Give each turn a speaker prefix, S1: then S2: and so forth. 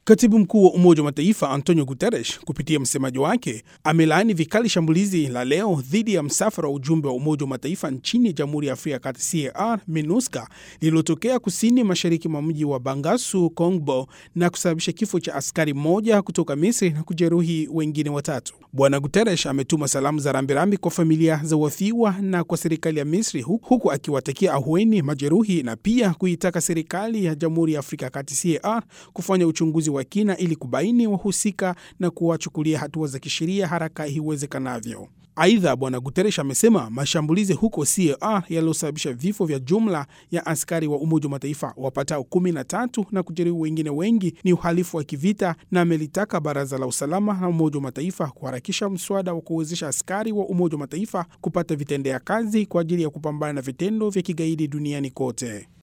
S1: Katibu mkuu wa Umoja wa Mataifa Antonio Guterres kupitia msemaji wake amelaani vikali shambulizi la leo dhidi ya msafara wa ujumbe wa Umoja wa Mataifa nchini Jamhuri ya Afrika ya Kati CAR MINUSCA lililotokea kusini mashariki mwa mji wa Bangasu Kongbo na kusababisha kifo cha askari mmoja kutoka Misri na kujeruhi wengine watatu. Bwana Guterres ametuma salamu za rambirambi kwa familia za wafiwa na kwa serikali ya Misri huku akiwatakia ahueni majeruhi na pia kuitaka serikali ya Jamhuri ya Afrika ya Kati CAR kufanya uchunguzi wa kina ili kubaini wahusika na kuwachukulia hatua za kisheria haraka iwezekanavyo. Aidha, bwana Guterres amesema mashambulizi huko CAR yaliyosababisha vifo vya jumla ya askari wa Umoja wa Mataifa wapatao kumi na tatu na kujeruhi wengine wengi ni uhalifu wa kivita, na amelitaka Baraza la Usalama la Umoja wa Mataifa kuharakisha mswada wa kuwezesha askari wa Umoja wa Mataifa kupata vitendea kazi kwa ajili ya kupambana na vitendo vya kigaidi duniani kote.